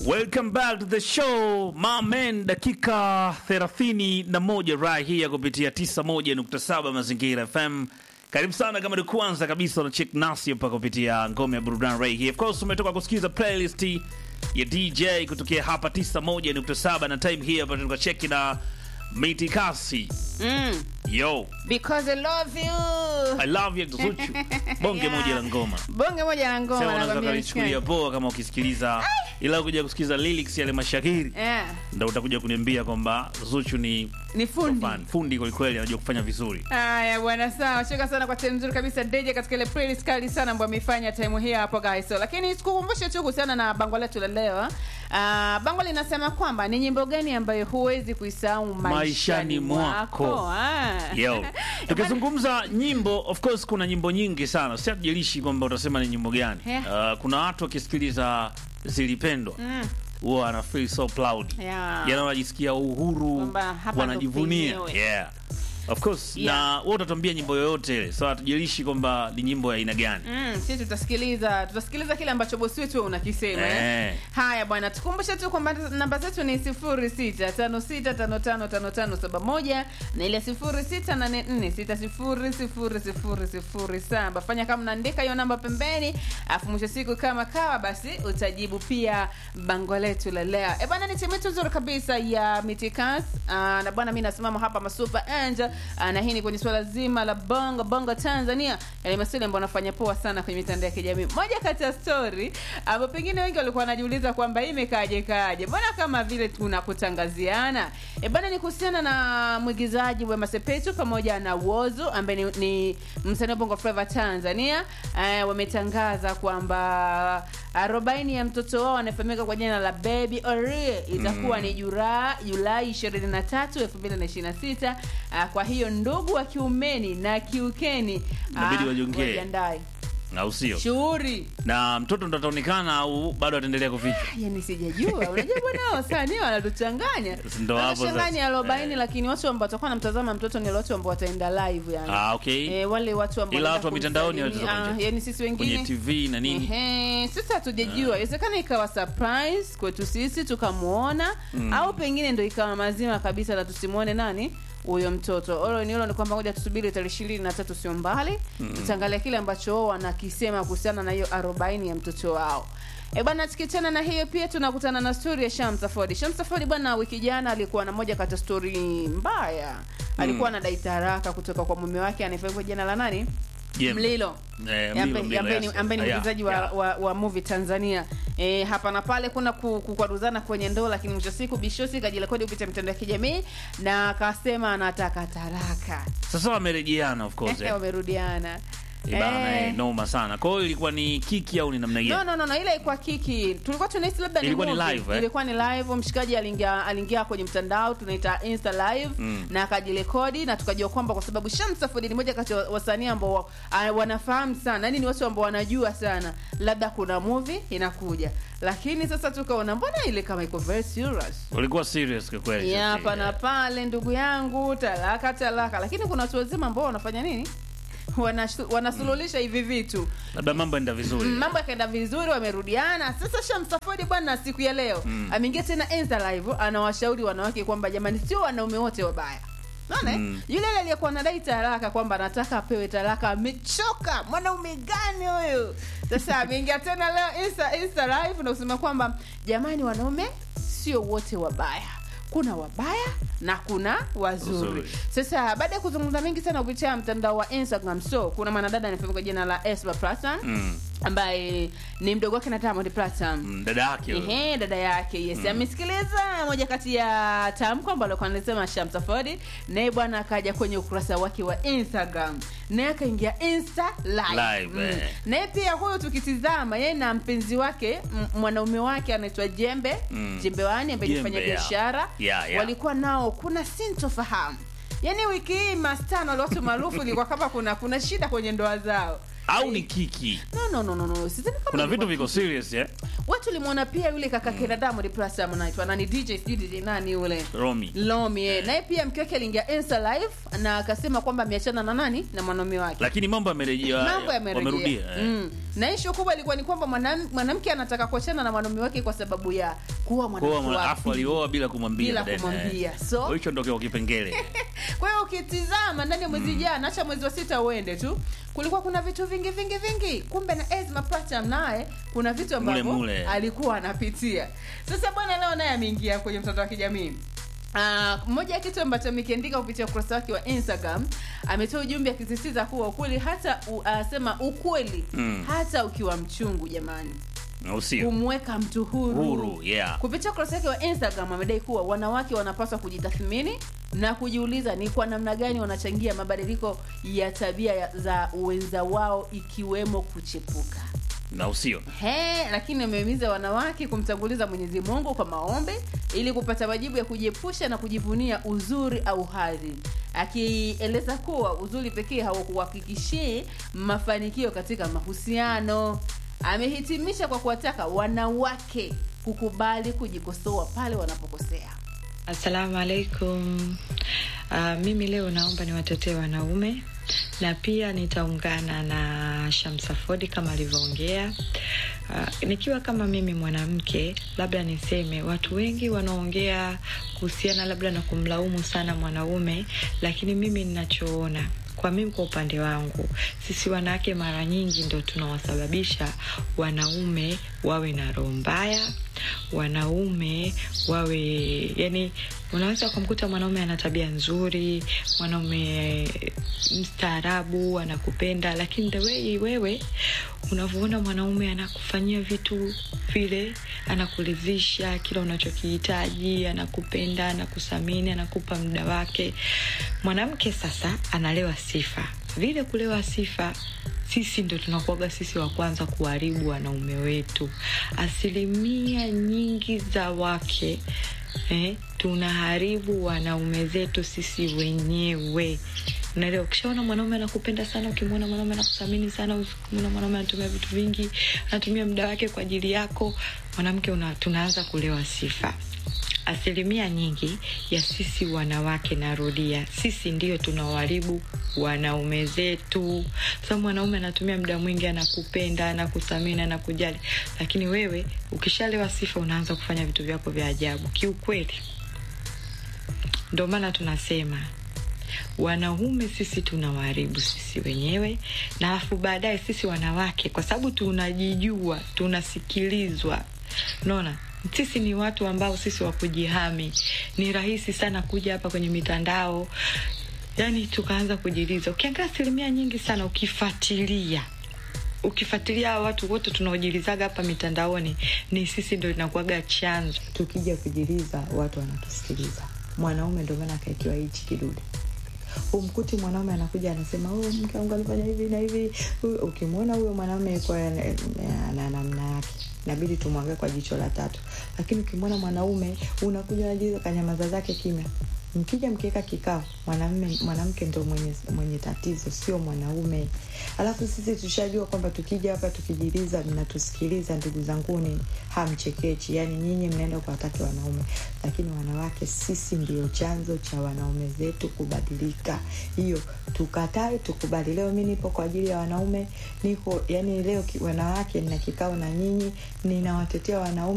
Welcome back to the show my man, dakika 31 right here kupitia 91.7 Mazingira FM. Karibu sana kama ni kwanza kabisa na check nasi hapa kupitia ngome ya burudani right here. Of course umetoka kusikiza playlist ya DJ kutokea hapa 91.7 na time hii hapa tunacheck na Miti Kasi. Mm, Yo, because I love you. I love you Zuchu. Bonge Yeah. moja la ngoma. Bonge moja la ngoma Sema unaweza nakwambia kalichukulia mshikaji. poa kama ukisikiliza ila kuja kusikiliza lyrics yale mashahiri Yeah, ndo utakuja kuniambia kwamba Zuchu ni ni fundi. fan fundi kwelikweli, anajua kufanya vizuri. Haya bwana, sawa. Shukran sana kwa time nzuri kabisa DJ katika ile playlist kali sana ambayo ameifanya time hii hapo guys. So, lakini sikukumbushe tu kuhusiana na bango letu la leo. Ah, bango linasema kwamba ni nyimbo gani ambayo huwezi kuisahau maishani, Maishani mwako. mwako. Ah. Yo, tukizungumza nyimbo, of course kuna nyimbo nyingi sana, si hatujalishi kwamba utasema ni nyimbo gani. Yeah. Uh, kuna watu wakisikiliza zilipendwa Mm. huwa ana feel so proud, Yeah. yani wanajisikia uhuru, Kwamba hapa ndo wanajivunia penyewe. yeah. Of course Yeah. na wewe utatuambia nyimbo yoyote ile, so hatujalishi kwamba ni nyimbo ya aina gani. Mm, sisi tutasikiliza tutasikiliza kile ambacho bosi wetu unakisema eh. Eh. Haya bwana, tukumbushe tu kwamba namba zetu ni 0656555571 na ile 0684600007. Fanya kama unaandika hiyo namba pembeni, afu mwisho siku kama kawa, basi utajibu pia bango letu la leo. E bwana, ni timu yetu nzuri kabisa ya Mitikas Ah, na bwana, mimi nasimama hapa masuper angel Ah, na hii ni kwenye swala zima la bongo bongo Tanzania, yale maswali ambayo wanafanya poa sana kwenye mitandao ya kijamii. Moja kati ya story ambapo pengine wengi walikuwa wanajiuliza kwamba hii imekaje kaje, mbona kama vile tunakutangaziana. E bwana, ni kuhusiana na mwigizaji Wema Sepetu pamoja na Wozu ambaye ni, ni msanii wa bongo flava Tanzania. Eh, wametangaza kwamba arobaini ya mtoto wao anayefahamika kwa jina la Baby Orie itakuwa ni Julai Julai 23, 2026. Ah, Kwa hiyo ndugu wa kiumeni na kiukeni Inabidi ah, wajiongee. wajiandae au sio? shughuli Na mtoto ndo ataonekana au bado ataendelea kufichwa? yani sijajua unajua bwana wasanii wanatuchanganya Ndo hapo wanachanganya sasa. arobaini Eh. lakini watu ambao watakuwa namtazama mtoto ni wale watu ambao wataenda live yani Ah, okay. Eh, wale watu ambao Ila wanaenda watu wa mitandaoni kumsalimia. watatoka Ah, nje. yani sisi Kwenye wengine TV na nini? Ehe, sasa hatujajua inawezekana ikawa surprise kwetu sisi tukamwona au pengine ndo ikawa mazima kabisa na tusimwone nani huyo mtoto olo ni olo ni kwamba ngoja tusubiri tarehe ishirini na tatu sio mbali tutaangalia kile ambacho wao wanakisema kuhusiana na hiyo arobaini ya mtoto wao E bwana, tukiachana na hiyo pia tunakutana na stori ya Shamsa Ford. Shamsa Ford bwana, wiki jana alikuwa na moja kati ya stori mbaya, alikuwa anadai taraka kutoka kwa mume wake anayefahamika kwa jina la nani, Jembe. Mlilo Eh, ambaye- Mlilo, Mlilo, ambaye ni- yes. ambaye ni Yeah, mwigizaji wa, yeah. wa, wa movie Tanzania. E, hapa na pale kuna ku- kukwaruzana kwenye ndoa, lakini mwisho wa siku Bishosi kajirekodi kupitia mitandao ya kijamii na akasema anataka taraka. Sasa wamerejeana of course. eh. Wamerudiana. Eh, bana, Eh. eh, noma sana. Kwa hiyo ilikuwa ni kiki au ni namna No, gani? no, no, no, ile ilikuwa kiki. Tulikuwa tunahisi labda ni Ilikuwa ni movie. live, eh? Ilikuwa ni live. Mshikaji aliingia aliingia kwenye mtandao tunaita Insta live Mm. na akajirekodi na tukajua kwamba kwa sababu Shamsa Ford ni moja kati ya wasanii ambao wa- ah, wanafahamu sana, yani ni watu ambao wanajua sana, labda kuna movie inakuja, lakini sasa tukaona mbona ile kama iko very serious Ulikuwa serious kwa kweli. ya sasa, hapa na eh. pale, ndugu yangu, talaka talaka, lakini kuna watu wazima ambao wanafanya nini, Wanashu- wanasuluhisha hivi vitu Labda mambo enda vizuri. Mm, mambo yakaenda vizuri, wamerudiana. Sasa Shamsa Ford bwana, siku ya leo ameingia tena Insta live, anawashauri wanawake kwamba jamani, sio wanaume wote wabaya. Naona eh? Mm. yule yule aliyekuwa anadai talaka kwamba anataka apewe talaka, amechoka. Mwanaume gani huyu? Sasa ameingia tena leo Insta, Insta live na kusema kwamba jamani, wanaume sio wote wabaya kuna wabaya na kuna wazuri. Wazuri. Sasa baada ya kuzungumza mengi sana kupitia mtandao wa Instagram, so kuna mwanadada anafahamika kwa jina la Esma Platinum Mm. ambaye ni mdogo wake na Diamond Platinum. Mm, Dada yake. huyo. Ehe, dada yake yes, amesikiliza moja kati ya tamko ambalo alikuwa anasema Shamsa Ford, naye bwana akaja kwenye ukurasa wake wa Instagram, naye akaingia Insta live, Live, eh. naye pia huyo tukitizama, yeye na mpenzi wake m- mwanaume wake anaitwa Jembe Mm. Jembe Wani ambaye ni Jembe, mfanya yeah. biashara Yeah, yeah. walikuwa nao, kuna sintofahamu Yaani wiki hii mastano wale watu maarufu ilikuwa kama kuna kuna shida kwenye ndoa zao. au ni kiki no no no no no sidhani kama kuna ilikuwa vitu viko serious eh? watu limwona pia yule kaka kina Diamond Platnumz anaitwa nani DJ sijui DJ nani yule romi Lomi eh. naye pia mke wake aliingia Insta live na akasema kwamba ameachana na nani na mwanaume wake lakini mambo yamerejea mambo yamerejea wamerudia eh. mm. na ishu kubwa ilikuwa ni kwamba mwanam- mwanamke anataka kuachana na mwanaume wake kwa sababu ya kuwa Kwa mwanamke hiyo wa afu pili. alioa bila kumwambia Bila baadaye, kumwambia. eh. So- hicho ndio kwa kipengele kwa hiyo ukitizama ndani ya mwezi jana acha mwezi wa sita uende tu kulikuwa kuna vitu vingi vingi vingi kumbe na Ezma Platinum naye kuna vitu ambavyo Mule mule. alikuwa anapitia sasa bwana leo naye ameingia kwenye mtandao wa kijamii Uh, moja ya kitu ambacho amekiandika kupitia ukurasa wake wa Instagram ametoa ujumbe akisisitiza kuwa ukweli hata u, asema ukweli Mm. hata ukiwa mchungu jamani au sio kumweka mtu huru, huru yeah kupitia ukurasa wake wa instagram amedai kuwa wanawake wanapaswa kujitathmini na kujiuliza ni kwa namna gani wanachangia mabadiliko ya tabia ya- za wenza wao ikiwemo kuchepuka na usio He, lakini amehimiza wanawake kumtanguliza Mwenyezi Mungu kwa maombi ili kupata majibu ya kujiepusha na kujivunia uzuri au hadhi, akieleza kuwa uzuri pekee haukuhakikishii mafanikio katika mahusiano. Amehitimisha kwa kuwataka wanawake kukubali kujikosoa pale wanapokosea. Assalamu alaikum. Uh, mimi leo naomba niwatetee wanaume na pia nitaungana na Shamsa Ford kama alivyoongea. Uh, nikiwa kama mimi mwanamke, labda niseme watu wengi wanaongea kuhusiana labda na kumlaumu sana mwanaume, lakini mimi ninachoona kwa mimi kwa upande wangu sisi wanawake mara nyingi ndo tunawasababisha wanaume wawe na roho mbaya wanaume wawe yani unaweza ukamkuta mwanaume ana tabia nzuri mwanaume mstaarabu anakupenda lakini the way wewe unavyoona mwanaume anakufanyia vitu vile anakuridhisha kila unachokihitaji anakupenda anakusamini anakupa muda wake mwanamke sasa analewa sifa vile kulewa sifa sisi ndo tunakuaga sisi wa kwanza kuharibu wanaume wetu asilimia nyingi za wake eh, tunaharibu wanaume zetu sisi wenyewe unaelewa ukishaona mwanaume anakupenda sana ukimwona mwanaume anakuthamini sana ukimwona mwanaume anatumia vitu vingi anatumia muda wake kwa ajili yako mwanamke una, tunaanza kulewa sifa asilimia nyingi ya sisi wanawake narudia sisi ndio tunawaribu wanaume zetu sababu mwanaume anatumia muda mwingi anakupenda anakuthamini anakujali lakini wewe ukishalewa sifa unaanza kufanya vitu vyako vya ajabu kiukweli ndio maana tunasema wanaume sisi tunawaharibu sisi wenyewe na alafu baadaye sisi wanawake kwa sababu tunajijua tunasikilizwa unaona sisi ni watu ambao sisi wa kujihami ni rahisi sana kuja hapa kwenye mitandao yani tukaanza kujiliza ukiangalia asilimia nyingi sana ukifuatilia ukifuatilia hawa watu wote tunaojilizaga hapa mitandaoni ni sisi ndo inakuaga chanzo tukija kujiliza watu wanatusikiliza mwanaume ndio maana akaekiwa hichi kidude umkuti mwanaume anakuja anasema oh, mke wangu alifanya hivi na hivi Huyu- ukimwona huyo mwanaume yuko na namna yake inabidi tumwangae kwa jicho la tatu lakini ukimwona mwanaume unakuja unajiza kanyamaza zake kimya mkija mkiweka kikao mwanamume mwanamke ndo mwenye, mwenye tatizo sio mwanaume alafu sisi tushajua kwamba tukija hapa tukijiliza mnatusikiliza ndugu zanguni hamchekechi yani nyinyi mnaenda kuwataki wanaume lakini wanawake sisi ndio chanzo cha wanaume zetu kubadilika hiyo tukatae tukubali leo mi nipo kwa ajili ya wanaume niko yani leo ki- wanawake nina kikao na nyinyi ninawatetea wanaume